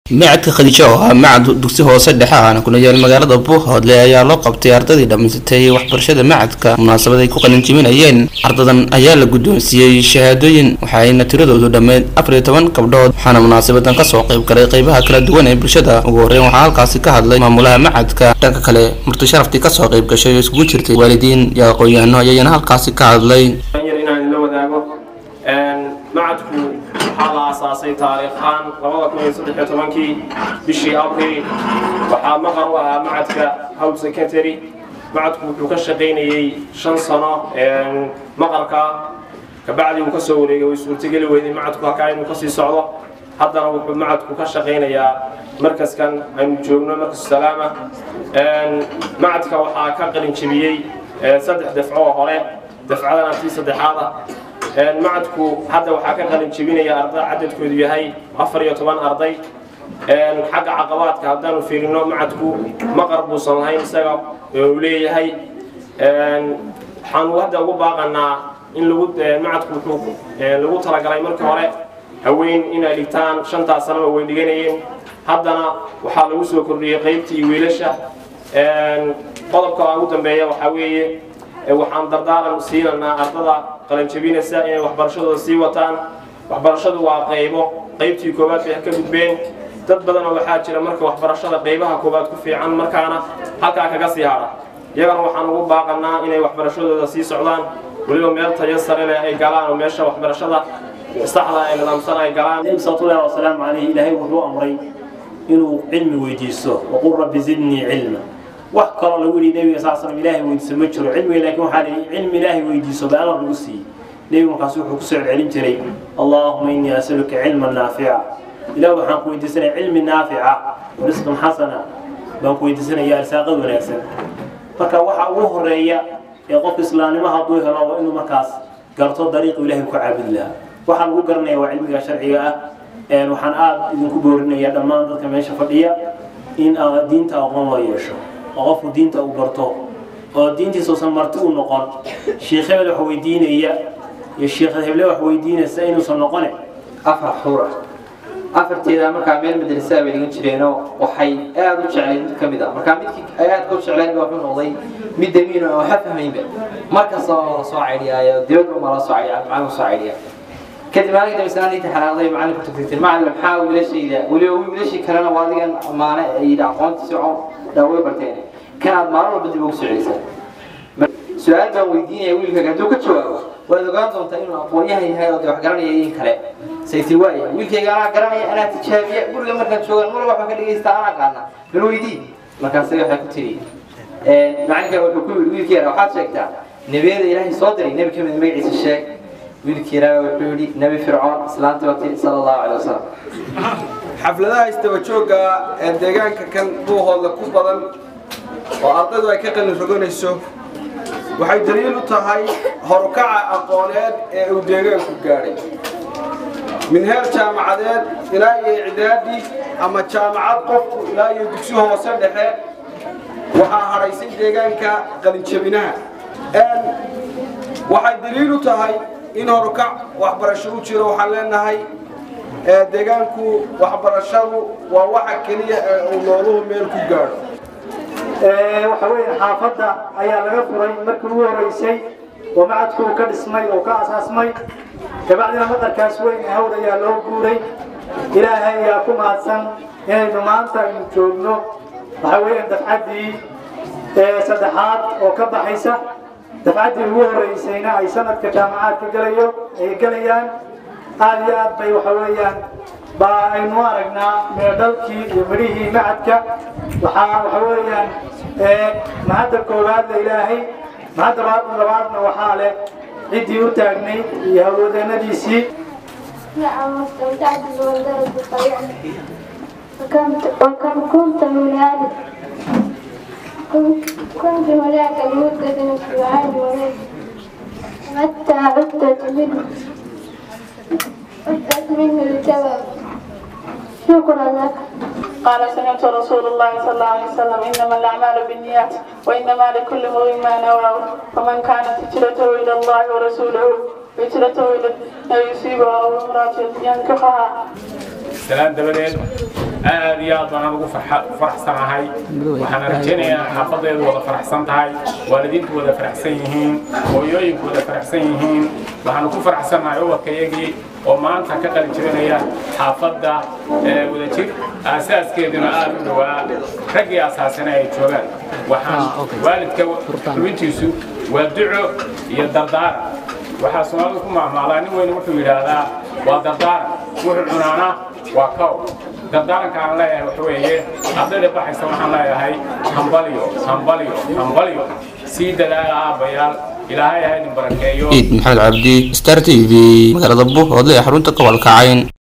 macadka khadiijo oo ah macad dugsi hoose dhexe ahna kuna yaal magaalada buuhoodle ayaa loo qabtay ardadii dhammaysatay waxbarashada macadka munaasabad ay ku qalinjibinayeen ardadan ayaa la guddoonsiiyey shahaadooyin waxaayna tiradoodu dhammeyd afar iyo toban gabdhood waxaana munaasabadan kasoo qayb galay qeybaha kala duwan ee bulshada ugu horreyn waxaa halkaasi ka hadlay maamulaha macadka dhanka kale marti sharaftii kasoo qayb gashay oo isugu jirtay waalidiin iyo aqoon-yahano ayayna halkaasi ka hadlay yar inaan la wadaago macadku waxaa la aasaasay taariikhaan labada kun iyo saddex iyo tobankii bishii abril waxaa maqar u ahaa macadka howl secretary macadku wuxuu ka shaqaynayey shan sano maqarka kabacdi uu kasoo wareegay way suurtageli weyday macadku halkaa inuu kasii socdo haddana wuxuu macadku ka shaqaynayaa markaskan aynu joogno markas salaama macadka waxaa ka qalin jebiyey saddex dafco oo hore dafcadana tii saddexaada macadku hadda waxaa ka qalin jebinaya arday cadadkoodu yahay afar iyo toban arday xagga caqabaadka haddaanu fiirino macadku maqar buusan lahayn isaga uu leeyahay waxaanu hadda ugu baaqanaa in lagu macadku wuxuu lagu talagalay markii hore haween inay dhigtaan shantaas sanaba way dhiganayeen haddana waxaa lagu soo kordhiyey qaybtii wiilasha qodobka ugu dambeeya waxaa weeye waxaan dardaaran siinanaa ardada qalanjabinaysa inay waxbarashadooda sii wataan waxbarashadu waa qaybo qaybtii koowaad bay ka gudbeen dad badanoo waxaa jira marka waxbarashada qaybaha koowaad ku fiican markaana halkaa kaga sii hadha iyagana waxaan ugu baaqanaa inay waxbarashadooda sii socdaan weliba meel tayo sare leh ay galaan oo meesha waxbarashada saxda ee nidaamsan ay galaan salawatullahi wasalaamu calayhi ilaahay wuxuu amray inuu cilmi weydiisto waqul rabbi zidnii cilma wax kaloo lagu yidhi nebiga sal slam ilaahay weydiiso ma jiro cilmiga laakiin waxaa lihi cilmi ilaahay weydiiso baa alla lagu siiyey nebigu markaas wuxuu kusoo celcelin jiray allaahuma innii asaluka cilman naafica ilaah waxaan ku weydiisanaya cilmi naafica risqan xasana baan ku weydiisanaya arsaaqad wanaagsan marka waxa ugu horeeya ee qofka islaamnimo hadduu helo waa inuu markaas garto dariiqu ilahay ku caabudi lahaa waxaa lagu garanaya waa cilmiga sharciga ah waxaan aada idinku boorinaya dhammaan dadka meesha fadhiya in diinta aqoon loo yeesho oo qofku diinta uu barto oo diintiisuusan marti u noqon sheikh hebel wax weydiinaya iyo sheikh heble wax weydiinaysa inuusan noqone afar xuur ah afarteeda markaa meel madrasaa bay dhigan jireenoo waxay aada u jeclayd mid ka mid ah markaa midkii ay aadka u jeclayd baa wuxuu noqday mid damiin oo waxa fahmaynba markasta oo la soo caydhiyaayo dibadda uma la soo caydhiya macalin soo caydhiya kadib maalinka dambe sanaadii taxanaaqday macalinku tagtagtay macalin maxaa wiilashayda weliba wiilashii kalena waa adigan amaane ay yidhi aqoonta si dhaaway barteen kan aad maalin walba dib ugu soo celisaan su-aal baan weydiinaya wiilkaaga hadduu ka jawaabo waad ogaan doontaa inuu aqoonyahan yahay oo de wax garanaya in kale sayti waaya wiilkayga anaa garanaya anaa tijaabiya guriga markaan joogaan mar waxba ka dhegaysta anaa qaana bal weydii markaas waxay ku tiri macalinka wuxuu ku yidhi wiilkeena waxaad sheegtaa nebiyada ilaahay soo diray nebi kamid magaciisa sheeg wiilkiina wuxuu yidhi nebi fircoon islaanta wati sala allahu calay wasalam xafladaha istaba joogga ee deegaanka kan buuhooda ku badan oo ardaydu ay ka qalin roganayso waxay daliil u tahay horukaca aqooneed ee uu deegaanku gaadhay min heer jaamacadeed ilaa iyo icdaadi ama jaamacad qofku ilaa iyo dugsi hoose dhexe waxaa hadhaysay deegaanka qalinjabinaha waxay daliil u tahay in horukac waxbarasho u jiro waxaan leenahay deegaanku waxbarashadu waa waxa keliya ee uu nooluhu meel ku gaadho waxa weeye xaafadda ayaa laga furay markii ugu horeysay oo macadku uu ka dhismay oo ka asaasmay kabacdina maqarkaas weyn hawd ayaa loo guuray ilaahay ayaa ku mahadsan inaynu maanta aynu joogno waxa weeyaan dafcaddii saddexaad oo ka baxaysa dafcaddii ugu horeysayna ay sanadka jaamacaadka galayo ay gelayaan aada iyo aad bay waxa weeyaan baa aynu aragnaa meedhalkii iyo midhihii macadka waxaa waxa weeyaan mahadda koowaad la ilaahay mahadda labaadna waxaa leh ciddii u taagnayd iyo hawlwadeenadiisii نعم واستمتعت بمنظرة الطبيعة وكم كنت هنالك كنت هناك لمدة أسبوعين ونصف متى عدت منه عدت منه لسبب شكرا لك قال سمعت رسول الله صلى الله عليه وسلم انما الاعمال بالنيات وانما لكل امرئ ما نوى فمن كانت هجرته الى الله ورسوله هجرته الى ما يصيبها او امراه ينكحها salaan dabadeed aad iyo aad baan ugu faraxsanahay waxaan rajaynayaa xaafadeedu wada faraxsan tahay waalidiintu wada faraxsan yihiin hooyooyinku wada faraxsan yihiin waxaanu ku faraxsannahay ubadkayagii oo maanta ka qalin jibinaya xaafadda wadajir aasaaskeeduna aad u dhowaa raggii asaasana ay joogaan waxaan waalidka xubintiisu waa duco iyo dardaaran waxaa soomaalidu ku maahmaalaa nin weyn wuxuu yidhaahdaa waa dardaaran wuxuu cunaana waa kow dardaaranka aan leeyahay waxa weeye ardayda baxaysa waxaan leeyahay hambalyo hambalyo hambalyo sii dadaala aabbayaal ilaahay ha idin barakeeyo ciid maxamed cabdi star t v magaalada buuhoodle ee xarunta gobolka cayn